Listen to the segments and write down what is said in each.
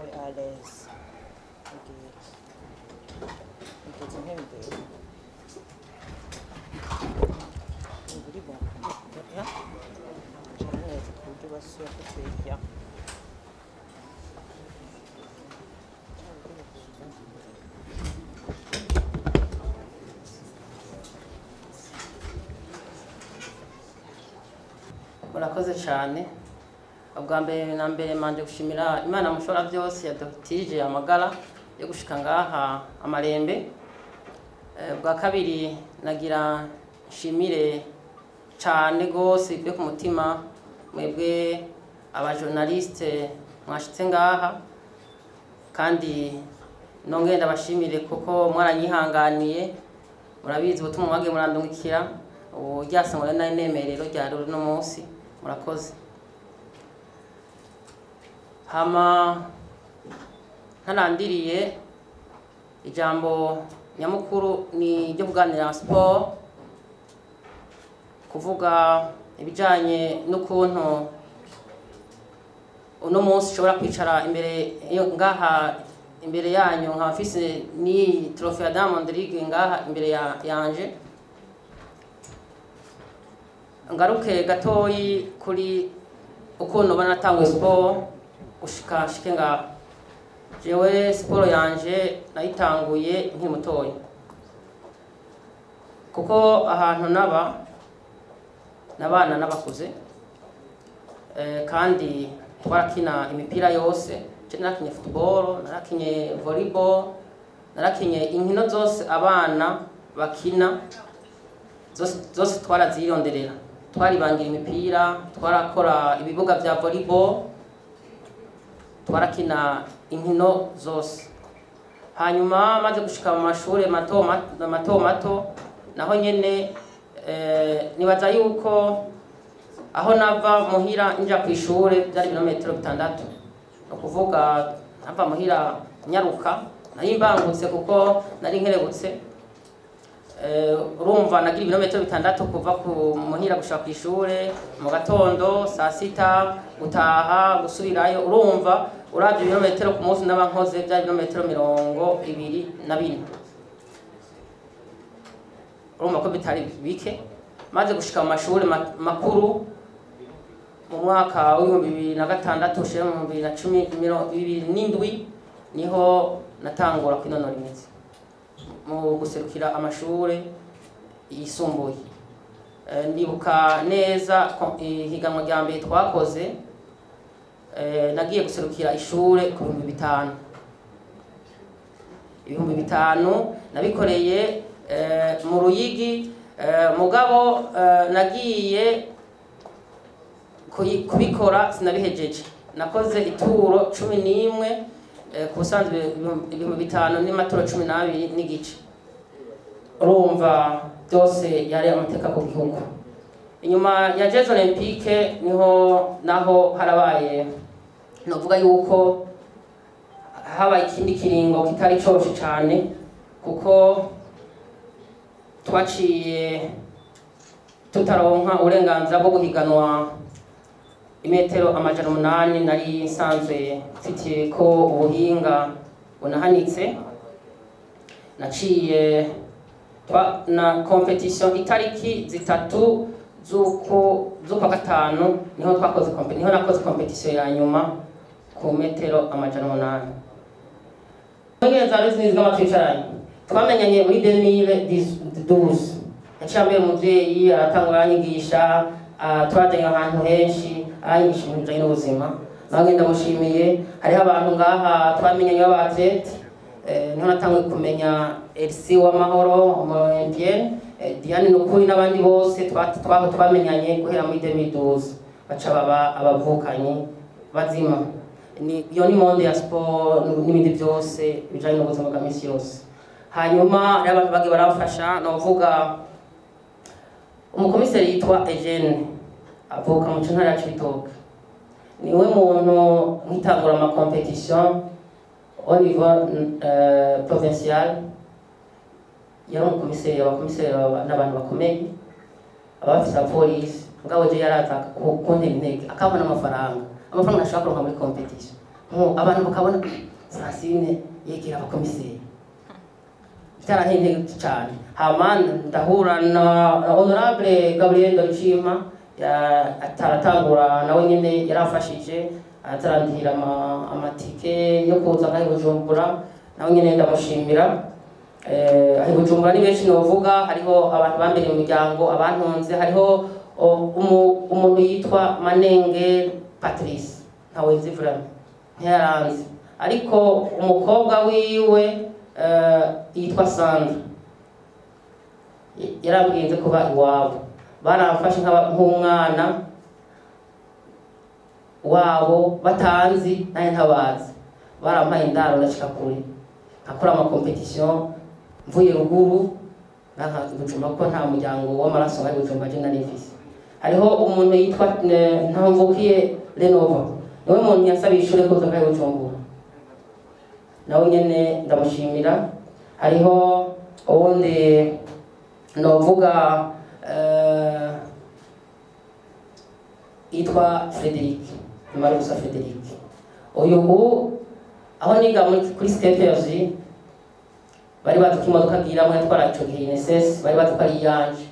uri à l'aise mbwira mugeze nk'imbere uri bon ya cara neza ku buryo basuye kutwirya murakoze cyane ubwa mbere na mbere manje gushimira imana mushobora byose yadutije amagara yo gushika ngaha amarembe Eh, ubwa kabiri nagira nshimire cyane rwose byo ku mutima mwebwe abajournaliste mwashitse ngaha kandi nongeye ndabashimire kuko mwaranyihanganiye murabizi ubutumwa mwagiye murandungikira ubu ryasangwa nari nemerero rya rero uno munsi murakoze hama ntarandiriye ijambo nyamukuru ni ryo kuganira siporo kuvuga ibijyanye n'ukuntu uno munsi ushobora kwicara imbere yo ngaha imbere yanyu nkaba mfise n'iyi trofe ya Diamond League ngaha imbere ya yanje ngaruke gatoyi kuri ukuntu ubona natanguye siporo gushika shike ngaha jewe siporo yanje nayitanguye nkiri mutoya kuko ahantu naba nabana n'abakuze Eh, kandi twarakina imipira yose je narakinye football narakinye volleyball narakinye inkino zose abana bakina zose zose twarazironderera twaribangira imipira twarakora ibibuga vya volleyball twarakina inkino zose hanyuma maze gushika mu mashuri mato mato mato, mato naho nyene eh, nibaza yuko aho nava muhira nja ku ishure byari ibirometero bitandatu ni ukuvuga nava muhira nyaruka nari mbangutse kuko nari nkerebutse Eh, urumva nagira ibirometero bitandatu kuva ku muhira gushaka ku ishure mu gatondo saa sita gutaha gusubirayo urumva uravye ibirometero ku munsi naba nkoze byari ibirometero mirongo ibiri na bine urumva ko bitari bike maze gushika mu mashuri ma- makuru mu mwaka w'ibihumbi bibiri na gatandatu ushira mu bibiri na cumi miro- bibiri n'indwi niho natangura kwinonora imitsi mu guserukira amashure yisumbuye Eh, ndibuka neza ko- ihiganwa rya mbere twakoze eh, nagiye guserukira ishure ku bihumbi bitanu ibihumbi bitanu nabikoreye eh, mu ruyigi eh, mugabo eh, nagiye kuyi- kubikora sinabihejeje nakoze ituro cumi n'imwe eh, ku busanzwe ibihumbi- ibihumbi bitanu n'imaturo cumi n'abiri n'igice urumva byose yari amateka ku gihugu inyuma ya jeux olympique niho naho harabaye novuga yuko habaye ikindi kiringo kitari coroshe cyane kuko twaciye tutaronka uburenganzira bwo guhiganwa imetero amajana umunani nari nsanzwe mfitiye ko ubuhinga bunahanitse naciye twa- na competition itariki zitatu z'uku z'ukwa gatanu niho twakoze kompe- niho nakoze competition ya nyuma ku metero amajana umunani Mwengere za ruzi zigama twicaranye twamenyanye muri 2012 yaciye ambere umuvyeyi aratangura aranyigisha ah, twajanye ahantu henshi aranyigisha ibintu bijanye n'ubuzima nange ndamushimiye hariho abantu ngaha twamenyanye b'abatlete eh, niho natanguye kumenya Elsie w'amahoro umolympienne eh, Diane Nukuri n'abandi bose twa- twaho twamenyanye guhera muri 2012 baca baba abavukanyi bazima ni iyo ni monde ya sport n'ibindi byose bijanye n'ubuzima bwa misi yose hanyuma hariho abantu bagiye baramfasha novuga umukomiseri yitwa Eugene avuka mu ntara ya Cibitoke niwe muntu nkitangura ama competition au niveau euh, provincial yari umukomiseri abakomiseri baba- n'abantu bakomeye abafise abapolisi mugabo je yaraza ku- kuntera intege akabona amafaranga amafaranga ntashobora kuronka muri competition Nko abantu bakabona francine yegera abakomiseri byarahindutse cyane hama ndahura na na honorable gabriel dorishima ataratangura nawe nyine yaramfashije atarandihira ama- amatike yo kuza ngaho i bujumbura nawe nyine ndamushimira Eh, aho i bujumbura ni benshi novuga hariho abantu bambere mu miryango abantunze hariho o, umu- umuntu yitwa manenge patrice ntawe nzi vraiment ntiyaranze ariko umukobwa wiwe eh, yitwa sandra Y- yarambwiye kuba iwabo baramfashe nk'aba- nk'umwana wabo batanzi naye ntabazi barampaye indaro ndashika kure nkakora amakompetisiyo mvuye ruguru nanka Bujumbura ko nta muryango w'amaraso nka Bujumbura je nari mfise hariho umuntu yitwa eh, ntamvukiye renova niwe muntu yasabiye ishure kuza ngaho i Bujumbura nawe nyene ndamushimira hariho uwundi novuga eh, yitwa Frederic Marusa Frederic uyu ubu aho niga muri kuri Skepers bari baduka imodoka agiramwe yatwara ico gihe INSS bari baduka ari iyanje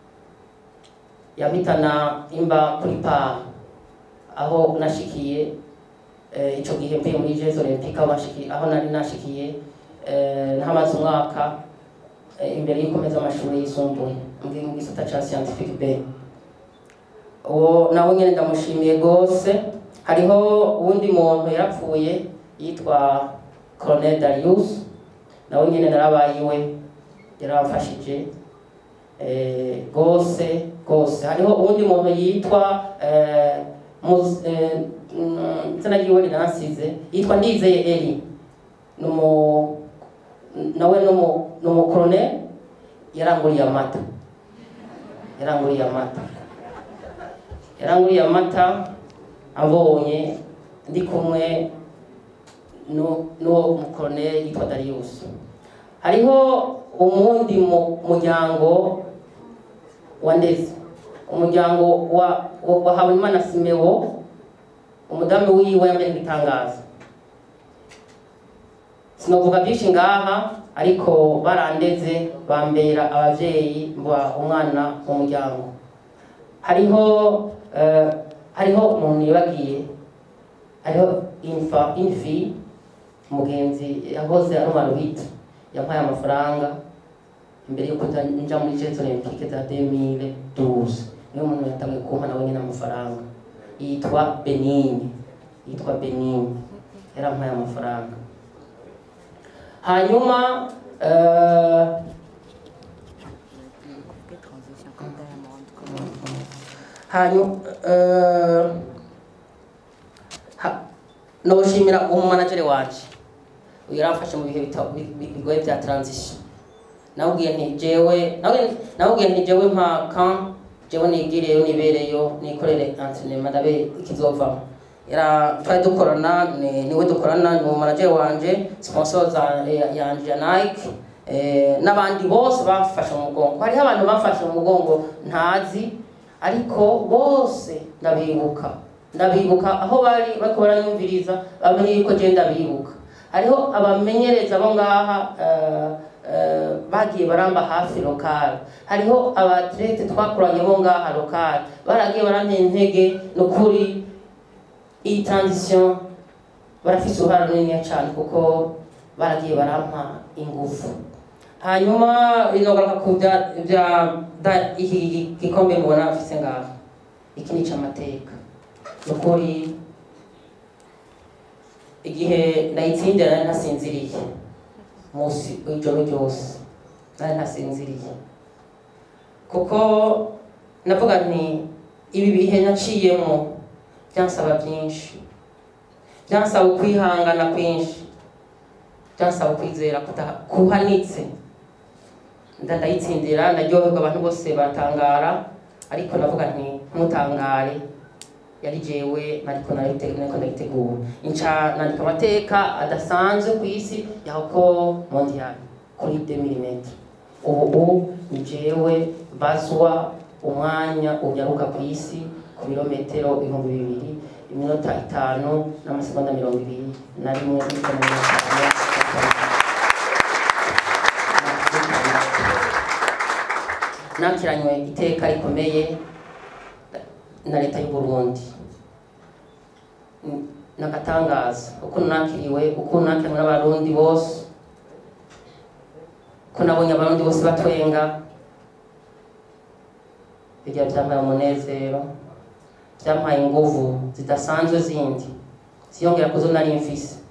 yampitana imba kuri pa aho nashikiye eh, ico gihe mvuye muri Jeux Olympiques aho nashikiye aho nari nashikiye eh, ntamaze umwaka eh, imbere y'ukomeza amashuri yisumbuye mvuye mu gisata ca scientifique B uwo nawe nyene ndamushimiye gose hariho uwundi muntu yarapfuye yitwa Colonel Darius nawe nyene narabaye iwe yaramfashije eh, gose gose hariho uwundi muntu yitwa eh, Mus- eh, mm, izina ryiwe riransize yitwa Ndizeye Eli numu nawe numu numu colonel yaranguriye amata yaranguriye amata yaranguriye amata abonye ndi kumwe nu- n'uwo mukoloneli yitwa Darius hariho umundi mu- muryango wa ndeze umuryango wa wa- wa Habimana Simewo umudamu wiwe yambaye ibitangaza sinovuga byinshi ngaha ariko barandeze bambera abavyeyi mba umwana mu muryango hariho eh, hariho umuntu yibagiye hariho infa infi mugenzi yahoze ari umwana yampaye amafaranga imbere yuko nja- nja muri Jeux Olympiques za 2012 niyo muntu yatangiye kumpa nawe nyine amafaranga yitwa Benini yitwa Benini yarampaye amafaranga hanyuma eh, Quelle transition comme Diamond, comment hanyuma eh, ha- noshimira umumanageri wanje uyu yaramfashe mu bihe bita- bi- bi- bigoye bya transition nawubwiye nti jewe nawe- nawubwiye nti jewe mpa kan jewe nigireyo nibereyo nikorere entraînement ndabe ikizovamo yara twari dukorana ni- niwe dukorana ni umumanageri wanje sponsor za ya- yanje ya Nike eh, n'abandi bose bamfashe mu mugongo hariho abantu bamfashe mu mugongo ntazi ariko bose ndabibuka ndabibuka aho bari bariko baranyumviriza bamenye yuko je ndabibuka hariho abamenyereza bo ngaha eh, eh, bagiye baramba hafi lokal hariho abatlete twakoranye bo ngaha lokal baragiye barantera intege nukuri iyi transition barafise uruhara runiniya cane kuko baragiye barampa ingufu hanyuma inogaruka ku bya bya da- iki gikombe mubona mfise ngaha iki ni ic'amateka nukuri igihe nayitsindira nari ntasinziriye musi ijoro ryose nari ntasinziriye kuko navuga nti ibi bihe naciyemo byansaba byinshi byansaba ukwihangana kwinshi byansaba ukwizera kuda- kuhanitse nda ndayitsindira ndaryoherwa abantu bose batangara ariko navuga nti ntutangare yari jewe nariko narite- nariko ndayitegura inca nandika amateka adasanzwe ku isi yako mondial kuri 2000 ubu ni jewe bazwa umwanya unyaruka ku isi ku birometero ibihumbi bibiri iminota itanu n'amasegonda mirongo ibiri na rimwe n'ibice mirongo itanu nakiranywe iteka rikomeye na leta y'u Burundi N- nagatangaza ukuntu nakiriwe ukuntu nakiriwe n'abarundi bose ko nabonye abarundi bose batwenga birya byampaye umunezero byampaye inguvu zidasanzwe zindi ziyongera kuzo nari mfise